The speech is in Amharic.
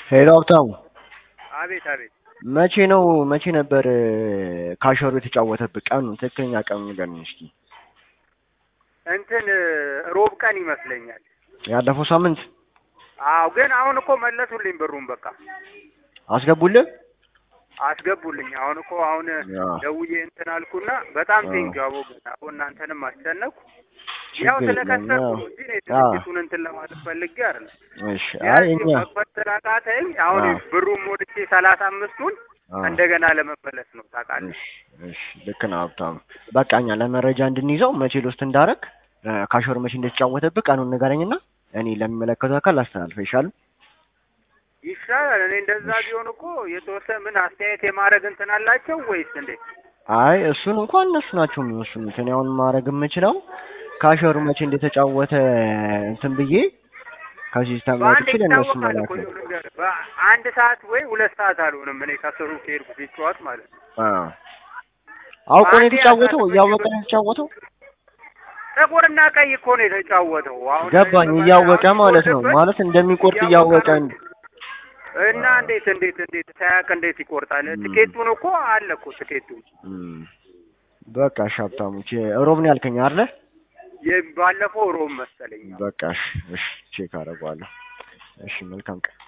ሄሎ ሀብታሙ፣ አቤት አቤት። መቼ ነው መቼ ነበር ካሸሩ የተጫወተብህ? ቀኑ ትክክለኛ ቀኑ ንገረኝ እስኪ። እንትን ሮብ ቀን ይመስለኛል። ያለፈው ሳምንት አዎ፣ ግን አሁን እኮ መለሱልኝ ብሩን በቃ አስገቡልህ? አስገቡልኝ። አሁን እኮ አሁን ያ። ደውዬ እንትን አልኩና በጣም አዎ። ቴንኪው አቦ ግን አቦ እናንተንም አስጨነኩ። ያው ችግር የለም፣ ስለከሰርኩ ያው። ነው እንጂ እኔ አዎ። ድርጅቱን እንትን ለማለት ፈልጌ አይደለም። እሺ። አይ ቢያንስ እኛ መክፈት ስላቃተኝ አሁን አዎ። ብሩን ሞልቼ ሰላሳ አምስቱን አዎ። እንደገና ለመመለስ ነው ታውቃለህ። እሺ፣ እሺ፣ ልክ ነው ሀብታሙ። በቃ እኛ ለመረጃ እንድንይዘው መቼ ሎስት እንዳረግ ካሸሩ መቼ እንደተጫወተብህ ቀኑን ንገረኝና እኔ ለሚመለከተው አካል አስተላልፈው ይሻላል። ይሻላል። እኔ እንደዛ ቢሆን እኮ የተወሰነ ምን አስተያየት የማድረግ እንትን አላቸው ወይስ እንዴት? አይ እሱን እንኳን እነሱ ናቸው የሚወስኑት። እኔ አሁን ማድረግ የምችለው ካሸሩ መቼ እንደተጫወተ እንትን ብዬ ከሲስተም በአንድ ወጥቼ ለእነሱ ይታወቃል መላክ እኮ ነው። ይኸውልህ ልንገርህ፣ በአንድ ሰዓት ወይ ሁለት ሰዓት አልሆንም እኔ ከስሩ ከሄድኩ ሲጫወት ማለት ነው። አዎ። አውቆ ነው አንዴ የተጫወተው፣ ያሳልፈኝ እያወቀ ብር- ነው የተጫወተው። ጥቁርና ቀይ እኮ ነው የተጫወተው። አሁን ገባኝ። በመ- እያወቀ አሁን ማለት ነው ሲቆርጥበት ማለት እንደሚቆርጥ እያወቀ እንደ እና እንዴት እንዴት እንዴት ሳያውቅ እንዴት ይቆርጣል? ም። ትኬቱን እኮ አለ እኮ ትኬቱ እም። በቃ እሺ ሀብታሙ፣ ቼ ሮብ ነው ያልከኝ አይደለ? ባለፈው ሮብ መሰለኝ። በቃ እሺ፣ እሺ ቼክ አደርገዋለሁ። እሺ መልካም ቀን።